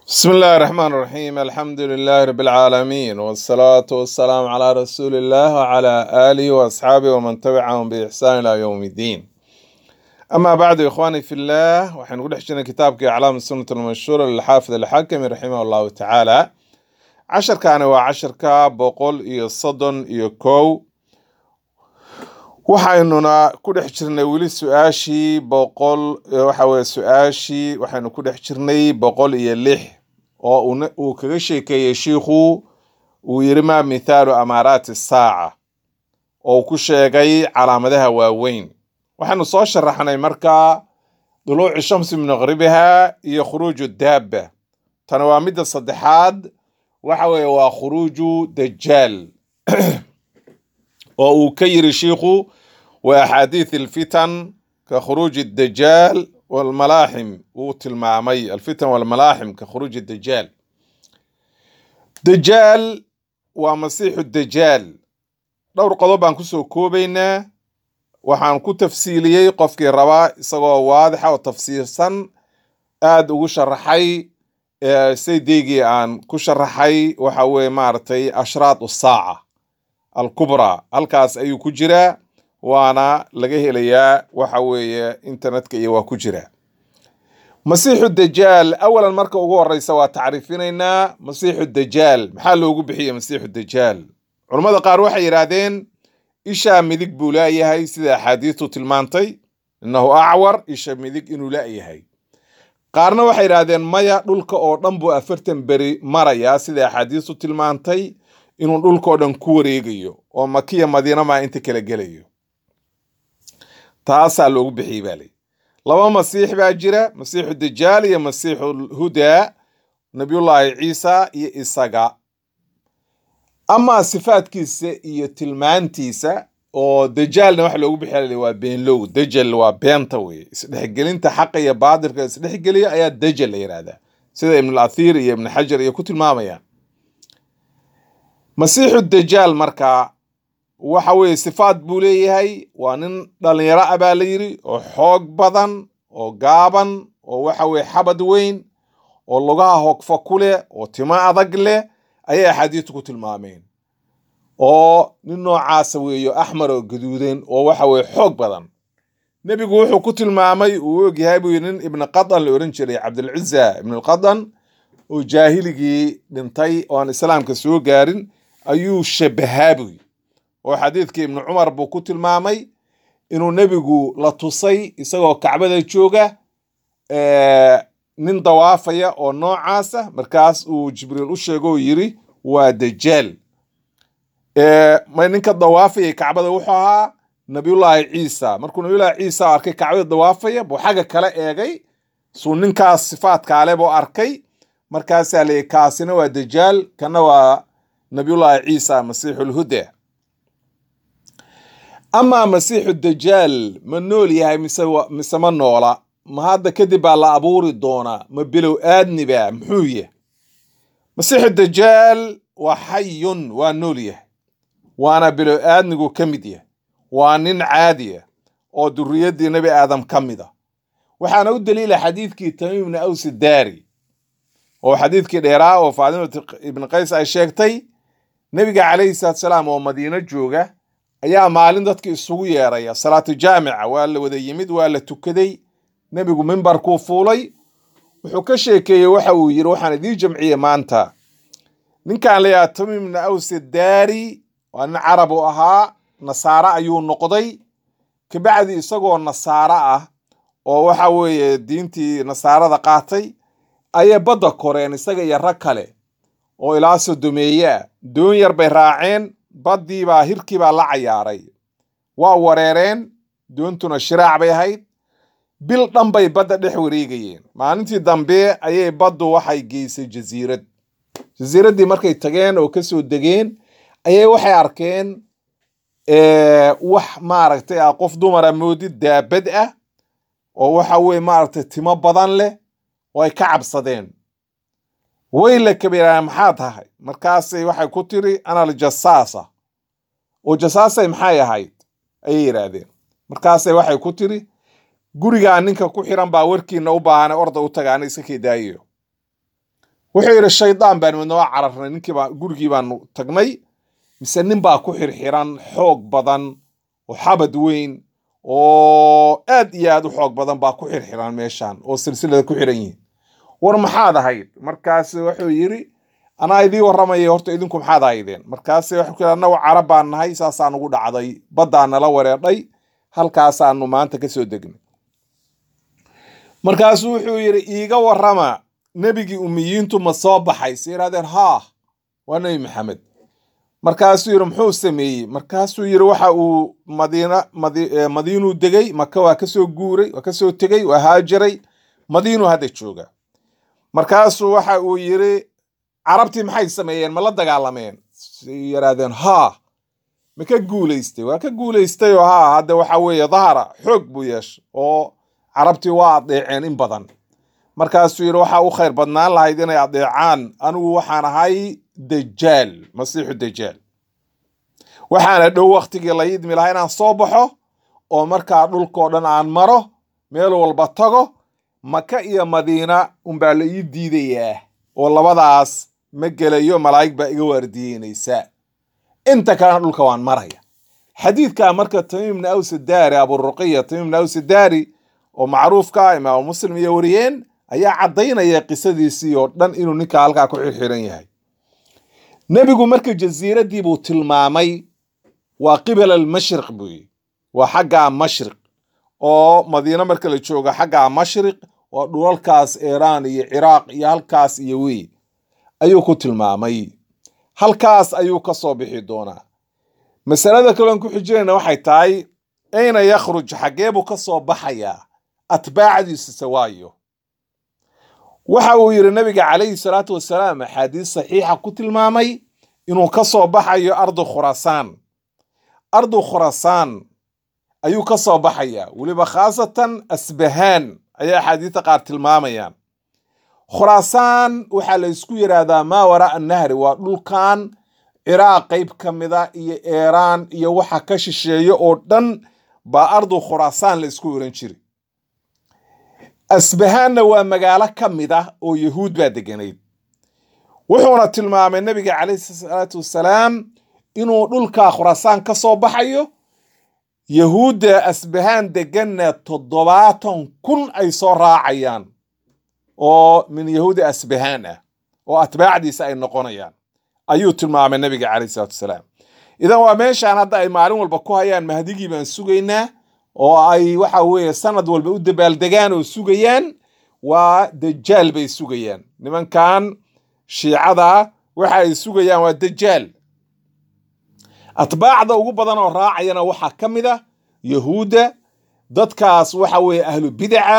بسم الله الرحمن الرحيم الحمد لله رب العالمين والصلاة والسلام على رسول الله وعلى آله وأصحابه ومن تبعهم بإحسان إلى يوم الدين أما بعد يا إخواني في الله وحين نقول حجنا كتابك أعلام السنة المشهورة للحافظ الحاكم رحمه الله تعالى عشر كان وعشر كاب بقول إيو صدن إيو كو waxaynuna ku dhex jirnay weli su-aashii boqol waxa weye su-aashii waxaynu ku dhex jirnay boqol iyo lix oo uuna- uu kaga sheekeeyey shiikhu uu yiri maa mithaalu amaaraati saaca oo uu ku sheegay calaamadaha waaweyn waxaynu soo sharaxnay markaa duluuci shamsi min maqribiha iyo khuruuju daaba tani waa midda saddexaad waxa weeye waa khuruuju dajaal oo uu ka yiri shiikhu wa axaadiith alfitan ka khuruuji dajaal walmalaaxim wuu tilmaamay alfitan walmalaaxim ka khuruuji dajaal dajaal waa masiixu dajaal dhowr qodob baan kusoo koobaynaa waxaan ku tafsiiliyey qofkii rabaa isagoo waadixa oo tafsiirsan aad ugu sharaxay ee saydeygii aan ku sharaxay waxa weye maaragtay ashraat saaca alkubraa halkaas ayuu ku jiraa waana laga helayaa waxa weeye internetka iyo waa ku jiraa masiixu dajaal awalan marka ugu horeysa waa tacriifinaynaa masiixu dajaal maxaa loogu bixiyey masiixu dajaal culammada qaar waxay yidhaahdeen ishaa midig buu laayahay sida axaadiistu tilmaantay innahu acwar isha midig inuu laayahay qaarna waxay yidhaahdeen maya dhulka oo dhan buu afartan beri marayaa sida axaadiistu tilmaantay inuu dhulkao dhan ku wareegayo oo makiya madiina maa inta kala gelayo taasaa loogu bixiyey baa lay laba masiix baa jira masiixu dajaal iyo masiixu hudaa nabiyullaahi ciisa iyo isaga amaa sifaadkiisa iyo tilmaantiisa oo dajaalna waxa loogu bixiya waa beenlow dajal waa beenta weye isdhexgelinta xaqa iyo baatilka isdhexgeliya ayaa dajal la yidhahdaa sida ibn athiir iyo ibn xajar iyo ku tilmaamayaan masiixu dajaal markaa waxa weeye sifaad buu leeyahay waa nin dhalinyaro ah baa la yidhi oo xoog badan oo gaaban oo waxa weye xabad weyn oo lugaha hogfa ku leh oo timo adag leh ayay axaadiistu ku tilmaameen oo nin noocaasa weeyo axmar oo gaduudan oo waxa weye xoog badan nebigu wuxuu ku tilmaamay uu ogyahay buu yidhi nin ibni qadan la ohan jiray cabdilciza ibnulqadan oo jaahiligii dhintay oo aan islaamka soo gaarin ayuu shabahaa buy oo xadiidkii ibnu cumar buu ku tilmaamay inuu nebigu la tusay isagoo kacbada jooga ee, nin dawaafaya oo noocaasa markaas uu jibriil u sheego oo yiri waa dajaal Ee, ma ninka dawaafaya kacbada wuxuu ahaa nabiyullaahi ciisa markuu nabiyullaahi ciisa arkay kacbada dawaafaya buu xagga kale eegay suu ninkaas sifaadkaale buu arkay markaasaa la yidhi kaasina waa dajaal kana waa nabiyullaahi ciisa masiixulhuda amaa masiixu dajaal ma nool yahay mise wa- mise ma noola ma hadda kadib baa la abuuri doonaa ma bilow aadniba muxuu yahay masiixu dajaal waa xayun waa nool yahay waana bilow aadnigu ka mid yahay waa nin caadi ah oo durriyaddii nebi aadam ka mid a waxaana u daliila xadiidkii tamiim ibni aws daari oo xadiidkii dheeraa oo faadimat ibni qays ay sheegtay nebiga calayhi salaatu salaam oo madiino jooga ayaa maalin dadka isugu yeeraya salaatu jaamica waa la wada yimid waa la tukaday nebigu mimbarkuu fuulay wuxuu ka sheekeeyey waxa uu yidhi waxaan idiin jamciyey maanta ninkan layaha tamiim ibni aws daari waa nin carab u ahaa nasaare ayuu noqday kabacdi isagoo nasaare ah oo waxa weeye diintii nasaarada qaatay ayay badda koreen isaga iyo rag kale oo ilaa sodomeeye ah doon yar bay raaceen baddii baa hirkii baa la cayaaray waa wareereen doontuna shiraac bay ahayd bil dhan bay badda dhex wareegayeen maalintii dambe ayay baddu waxay geysay jasiirad jasiiraddii markay tageen oo kasoo degeen ayay waxay arkeen ee, wax maaragtay ah qof dumara moodid daabad ah oo waxa weye maaragtay timo badan leh oo ay ka cabsadeen way la kabeeraan maxaa tahay markaasay waxay ku tiri ana aljasaasa oo jasaasay maxay ahayd ayay yidhaahdeen markaasay waxay ku tiri gurigaa ninka ku xiran baa warkiina u baahan orda u taga ana iska kedaayo wuxuu yidhi shaydaan baan midna waa cararnay ninkiibaa gurigii baanu tagnay mise nin baa ku xirxiran xoog badan oo xabad weyn oo aad iyo aad u xoog badan baa ku xirxiran meeshan oo silsilada ku xiran yihiin war maxaad ahayd markaas wuxuu yidhi anaa idii warramaya horta idinku maxaad ahaydeen markaas wuxuu yidhi annagu carab baan nahay saasaa nugu dhacday baddaa nala wareedhay halkaasaanu maanta ka soo degnay markaasuu wuxuu yidhi iiga warrama nebigii umiyiintu ma soo baxay se yidhahdeen haa waa nebi maxamed markaasuu yidhi muxuu sameeyey markaasuu yidhi waxa uu madiina madiinuu degay maka waa kasoo guuray waa kasoo tegey waa haajiray madiinuu hadda jooga markaasuu waxa uu yidhi carabtii maxay sameeyeen ma la dagaalameen say yidhaahdeen haa ma ka guulaystay waa ka guulaystay oo haa hadda waxa weeye dahara xoog buu yeeshay oo carabtii waa adeeceen in badan markaasuu yidhi waxaa u khayr badnaan lahayd inay adeecaan anigu waxaan ahay dajaal masiixu dajaal waxaana dhow waktigii la idmi lahaa inaan soo baxo oo markaa dhulkao dhan aan maro meel walba tago maka iyo madiina unbaa la ii diidayaa oo labadaas ma gelayo malaa'ig baa iga waardiyeynaysa inta kalena dhulka waan maraya xadiidkaa marka tamiim bni aws daari aburuqiya tamiim bni aws daari oo macruufka ah imaamu muslim iyo wariyeen ayaa caddaynaya qisadiisii oo dhan inuu ninka halkaa ku xirxiran yahay nebigu marka jasiiradii buu tilmaamay waa qibala almashriq buu yidhi waa xaggaa mashriq oo madiine marka la joogo xaggaa mashriq waa dhulalkaas iiraan iyo ciraaq iyo halkaas iyo wey ayuu ku tilmaamay halkaas ayuu ka soo bixi doonaa masalada kaloon ku xijinayna waxay tahay ayna yakhruj xaggee buu ka soo baxayaa atbaacdiisa sawaayo waxa uu yidhi nabiga calayhi salaatu wasalaam axaadiis saxiixa ku tilmaamay inuu ka soo baxayo ardu khurasaan ardu khurasaan ayuu ka soo baxayaa weliba khaasatan asbahaan ayaa axaadiista qaar tilmaamayaan khuraasaan waxaa la isku yidhaahdaa maa waraa nahri waa dhulkan ciraaq qayb ka mida iyo eeraan iyo waxa ka shisheeya oo dhan baa ardu khuraasaan la isku oran jiri asbahaanna waa magaalo ka mid ah oo yahuud baa deganayd wuxuuna tilmaamay nabiga calayhi salaatu wasalaam inuu dhulka khuraasaan ka soo baxayo yahuudda asbahaan deganna toddobaatan kun ay soo raacayaan oo min yahuudi asbahaan ah oo atbaacdiisa ay noqonayaan ayuu tilmaamay nabiga calayhi salaatu wasalaam idan waa meeshaan hadda ay maalin walba ku hayaan mahdigii baan sugaynaa oo ay waxa weeye sanad walba u dabaaldegaan oo sugayaan waa dajaal bay sugayaan nimankan shiicada waxa ay sugayaan waa dajaal atbaacda ugu badan oo raacayana waxaa ka mid a yahuudda dadkaas waxa weeye ahlu bidaca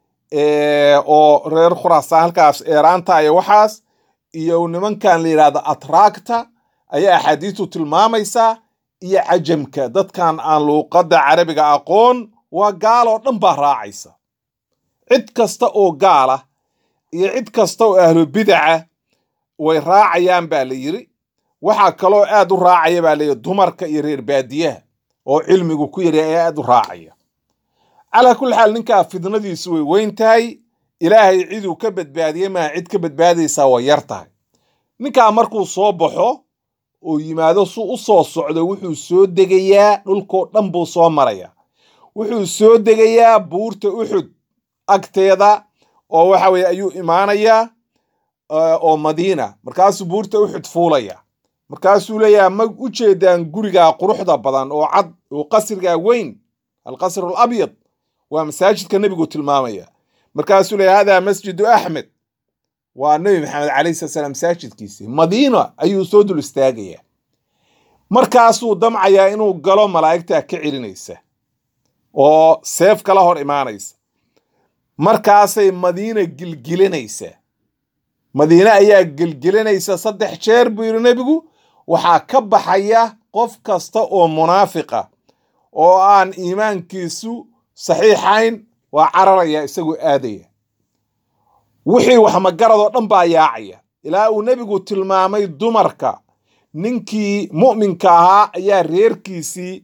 oo reer khuraasaan halkaas eeraanta iyo waxaas iyo nimankan la yidhahdo atraagta ayaa axaadiistu tilmaamaysaa iyo cajamka dadkan aan luuqadda carabiga aqoon waa gaaloo dhan baa raacaysa cid kasta oo gaala iyo cid kasta oo ahlu bidaca way raacayaan baa la yidhi waxaa kaloo aad u raacaya baa layidhi dumarka iyo reer baadiyaha oo cilmigu ku yari ayaa aad u raacaya calaa kulli xaal ninkaa fidnadiisu way weyn tahay ilaahay ciduu ka badbaadiyey maa cid ka badbaadaysaa way yar tahay ninkaa markuu soo baxo oo yimaado su u soo socdo wuxuu soo degayaa dhulkoo dhan buu soo maraya wuxuu soo degayaa buurta uxud agteeda oo waxa weye ayuu imaanayaa oo madiina markaasuu buurta uxud fuulaya markaasuu leeyaha ma u jeedaan gurigaa quruxda badan oo cad oo qasrigaa weyn alqasr alabyad waa masaajidka nebigu tilmaamaya markaasuu leeyahy hada masjidu axmed waa nebi maxamed calayhi sala salaam masaajidkiisii madiina ayuu soo dul istaagayaa markaasuu damcayaa inuu galo malaa'igtaa ka celinaysa oo seef kala hor imaanaysa markaasay madiina gilgilinaysaa madiine ayaa gilgilinaysa saddex jeer buu yidhi nebigu waxaa ka baxaya qof kasta oo munaafiqa oo aan iimaankiisu saxiixayn waa cararaya isagoo aadaya wixii wax magaradoo dhan baa yaacaya ilaa uu nebigu tilmaamay dumarka ninkii mu'minka ahaa ayaa reerkiisii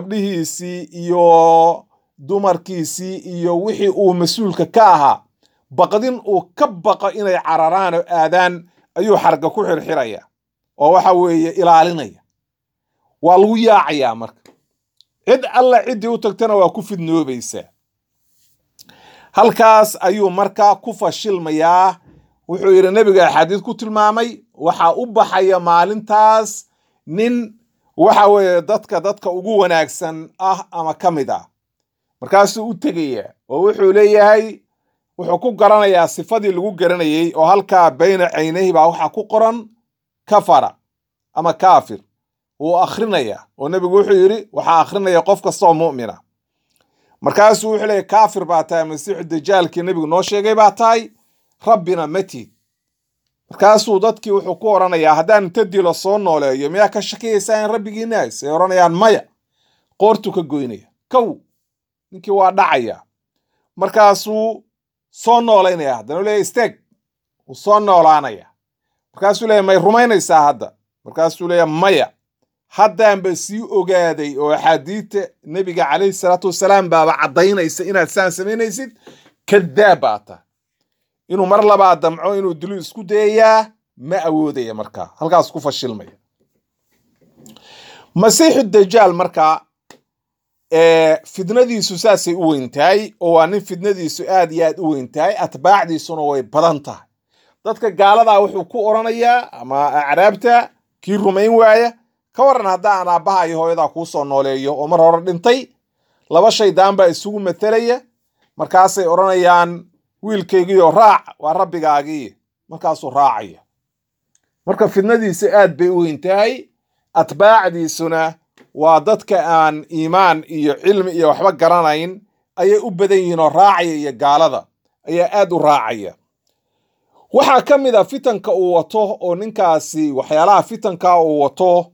gabdhihiisii iyo dumarkiisii iyo wixii uu mas-uulka ka ahaa baqdin uu ka baqo inay cararaan oo aadaan ayuu xarga ku xirxiraya oo waxa weeye ilaalinaya waa lagu yaacayaa marka cid alla ciddii u tagtana waa ku fidnoobaysaa halkaas ayuu markaa ku fashilmayaa wuxuu yidhi nebiga axaadiid ku tilmaamay waxaa u baxaya maalintaas nin waxa weeye dadka dadka ugu wanaagsan ah ama ka mid ah markaasuu u tegaya oo wuxuu leeyahay wuxuu ku garanayaa sifadii lagu garanayey oo halkaa bayna caynayhi baa waxaa ku qoran kafara ama kaafir wuu akrinaya oo nebigu wuxuu yidhi waxaa akrinaya qof kastaoo mu'mina markaasuu wuxuu leeyahy kaafir baa tahay masiixu dajaalkii nebigu noo sheegay baa tahay rabbina matid markaasuu dadkii wuxuu ku odhanayaa haddaan inta dilo soo nooleeyo miyaa ka shakiyaysaa in rabbigiina hays ay odhanayaan maya qoortuu ka goynaya kow ninkii waa dhacaya markaasuu soo noolaynaya haddana u leeyahy isteeg wuu soo noolaanaya markaasuu leeyahy may rumaynaysaa hadda markaasuu leeyahy maya haddaanba sii ogaaday oo axaadiidta nebiga calayhi salaatu wasalaam baaba caddaynaysa inaad saan samaynaysid kadaab baa tahay inuu mar labaa damco inuu dilu isku dayayaa ma awoodaya markaa halkaas ku fashilmaya masiixu dajaal markaa fidnadiisu saasay u weyn tahay oo waa nin fidnadiisu aad iyo aad u weyn tahay atbaacdiisuna way badan tahay dadka gaaladaa wuxuu ku odhanayaa ama acraabta kii rumayn waaya ka waran haddaan aabbaha iyo hooyadaa kuu soo nooleeyo oo mar hore dhintay laba shaydaan baa isugu matelaya markaasay odhanayaan wiilkaygiioo raac waa rabbigaagii markaasuu raacaya marka fidnadiisu aad bay u weyn tahay atbaacdiisuna waa dadka aan iimaan iyo cilmi iyo waxba garanayn ayay u badan yihiin oo raacaya iyo gaalada ayaa aad u raacaya waxaa ka mid a fitanka uu wato oo ninkaasi waxyaalaha fitanka uu wato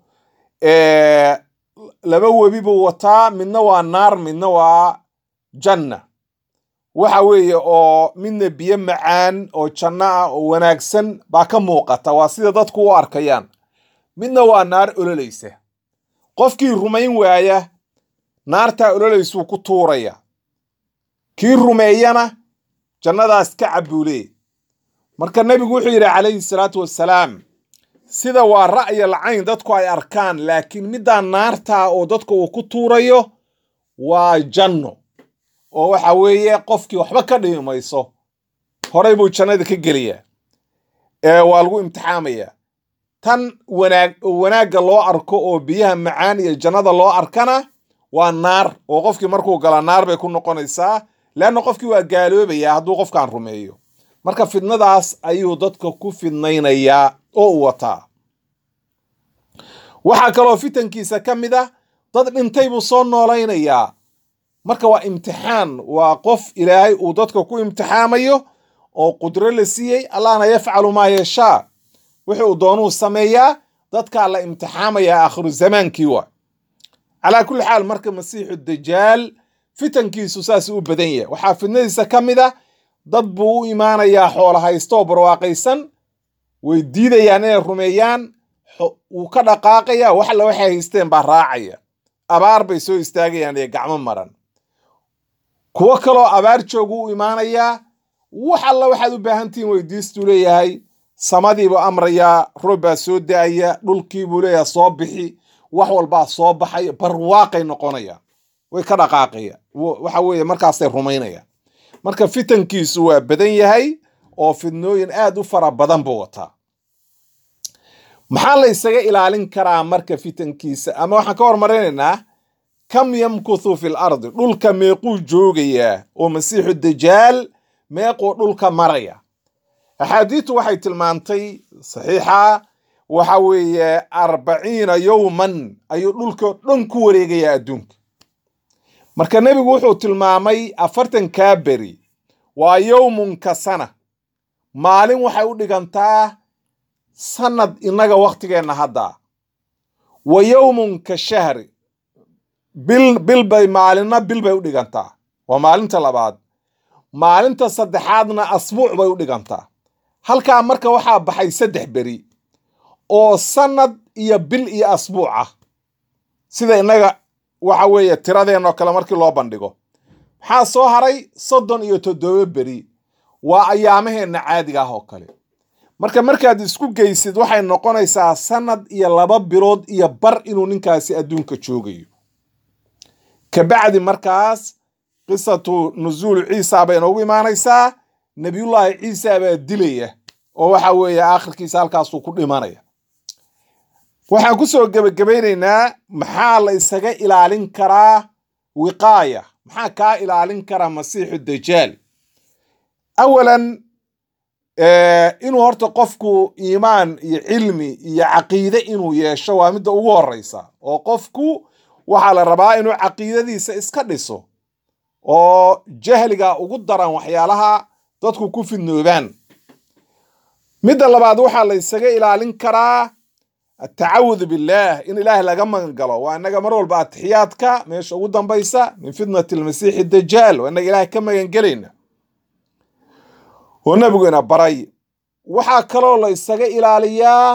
laba webi buu wataa midna waa naar midna waa janna waxa weeye oo midna biyo macaan oo janno ah oo wanaagsan baa ka muuqata waa sida dadku u arkayaan midna waa naar ololaysa qofkii rumayn waaya naartaa ololaysuu ku tuuraya kii rumeeyana jannadaas ka cabuulee marka nebigu wuxuu yidhi calayhi salaatu wassalaam sida waa ra'yal cayn dadku ay arkaan laakiin middaa naartaa oo dadka uu ku tuurayo waa janno oo waxa weeye qofkii waxba ka dhimi mayso horay buu jannada ka gelayaa ee waa lagu imtixaamayaa tan wanaag wanaagga loo arko oo biyaha macaan iyo jannada loo arkana waa naar oo qofkii markuu gala naar bay ku noqonaysaa leanna qofkii waa gaaloobayaa hadduu qofkan rumeeyo marka fidnadaas ayuu dadka ku fidnaynayaa oo u wataa waxaa kaloo fitankiisa ka mid ah dad dhintay buu soo noolaynayaa marka waa imtixaan waa qof ilaahay uu dadka ku imtixaamayo oo qudro la siiyey allahna yafcalu maa yashaa wuxuu doonuu sameeyaa dadkaa la imtixaamayaa aakhiru zamaankii waa calaa kulli xaal marka masiixu dajaal fitankiisu saas u badan yahay waxaa fidnadiisa ka mid a dad buu u imaanayaa xoola haysto oo barwaaqaysan way diidayaan inay rumeeyaan wuu ka dhaqaaqaya wax alla waxay haysteen baa raacaya abaar bay soo istaagayaan ee gacmo maran kuwo kaloo abaar joogu u imaanayaa wax alla waxaad u baahantihiin weydiistuu leeyahay samadiibuu amrayaa roob baa soo da-aya dhulkiibuu leeyahay soo bixi wax walbaa soo baxaya barwaaqay noqonaya way ka dhaqaaqaya waxa weeye markaasay rumaynayaan marka fitankiisu waa badan yahay oo fidnooyin aad u fara badan buu wataa maxaa la ysaga ilaalin karaa marka fitankiisa ama waxaan ka hormarinaynaa kam yamkuthu fi lardi dhulka meequu joogayaa oo masiixu dajaal meequu dhulka maraya axaadiistu waxay tilmaantay saxiixa waxa weeye arbaciina yowman ayuu dhulkao dhan ku wareegayaa adduunka marka nebigu wuxuu tilmaamay afartankaa beri waa yowmun ka sana maalin waxay u dhigantaa sanad innaga wakhtigeenna hadda wa yowmun ka shahri bil bil bay maalinna bil bay u dhigantaa waa maalinta labaad maalinta saddexaadna asbuuc bay u dhigantaa halkaa marka waxaa baxay saddex beri oo sanad iyo bil iyo asbuuc ah sida innaga waxa weeye tiradeenoo kale markii loo bandhigo maxaa soo haray soddon iyo toddoba beri waa ayaamaheenna caadiga ah oo kale marka markaad isku geysid waxay noqonaysaa sanad iyo laba bilood iyo bar inuu ninkaasi adduunka joogayo kabacdi markaas qisatu nusuul ciisa bay inoogu imaanaysaa nebiyullaahi ciisa baa dilaya oo waxa weeye aakhirkiisa halkaasuu ku dhimanaya waxaan kusoo gebagabaynaynaa maxaa la isaga ilaalin karaa wiqaaya maxaa kaa ilaalin karaa masiixu dajaal awalan inuu horta qofku iimaan iyo cilmi iyo caqiide inuu yeesho waa midda ugu horeysa oo qofku waxaa la rabaa inuu caqiidadiisa iska dhiso oo jahliga ugu daran waxyaalaha dadku ku fidnoobaan midda labaad waxaa la isaga ilaalin karaa atacawud billaah in ilaahay laga magan galo waa inaga mar walba atixiyaadka meesha ugu dambaysa min fitnati lmasiixi dajaal waa inaga ilaahay ka magan gelayna oo nabiguna baray waxaa kaloo la isaga ilaaliyaa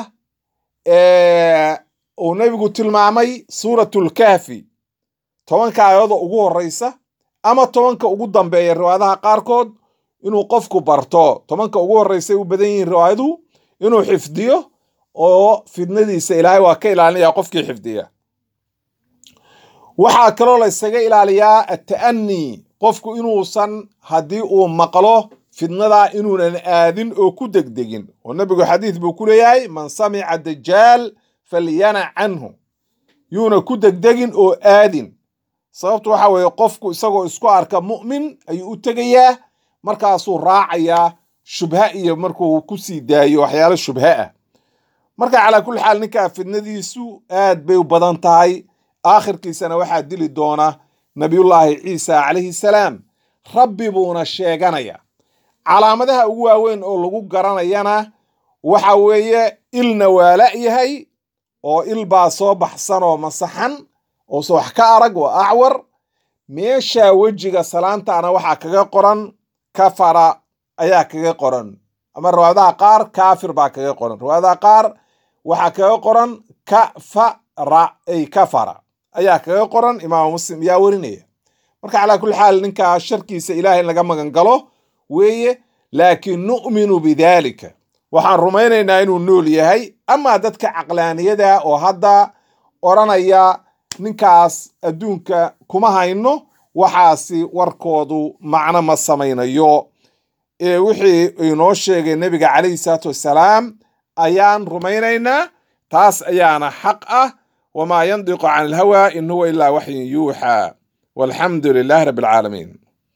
uu nebigu tilmaamay suuratlkahfi tobanka aayado ugu horeysa ama tobanka ugu dambeeya riwaayadaha qaarkood inuu qofku barto tobanka ugu horeysay u badan yihiin riwaayaduhu inuu xifdiyo oo fidnadiisa ilaahay waa ka ilaalinaya qofkii xifdiya waxaa kaloo la isaga ilaaliyaa ata'anii qofku inuusan haddii uu maqlo fidnadaa inuunan aadin oo ku degdegin oo nebigu xadiid buu ku leeyahay man samica dajaal falyanac canhu yuuna ku degdegin oo aadin sababtu waxa weeye qofku isagoo isku arka mu'min ayuu u tegayaa markaasuu raacayaa shubha iyo markuu ku sii daayo waxyaalo shubha ah marka calaa kulli xaal ninkaa fidnadiisu aad bay u badan tahay aakhirkiisana waxaa dili doona nabiyullaahi ciisa calayhi salaam rabbi buuna sheeganaya calaamadaha ugu waaweyn oo lagu garanayana waxa weeye ilna waa la'yahay oo il baa soo baxsan oo masaxan oose wax ka arag waa acwar meesha wejiga salaantaana waxaa kaga qoran kafara ayaa kaga qoran ama riwaayadaha qaar kaafir baa kaga qoran riwaayadaha qaar waxaa kaga qoran kafara ay kafara ayaa kaga qoran imaamu muslim yaa werinaya marka calaa kulli xaal ninkaa sharkiisa ilaahay in laga magan galo weeye laakiin nu'minu bidaalika waxaan rumaynaynaa inuu nool yahay amaa dadka caqlaaniyada oo hadda odhanaya ninkaas adduunka kuma hayno waxaasi warkoodu macno ma samaynayo ee wixii inoo sheegay nebiga calayhi salaatu wassalaam ayaan rumaynaynaa taas ayaana xaq ah wamaa yandiqu can alhawa in huwa ilaa waxyin yuuxaa walxamdu lilaahi rabbi alcaalamiin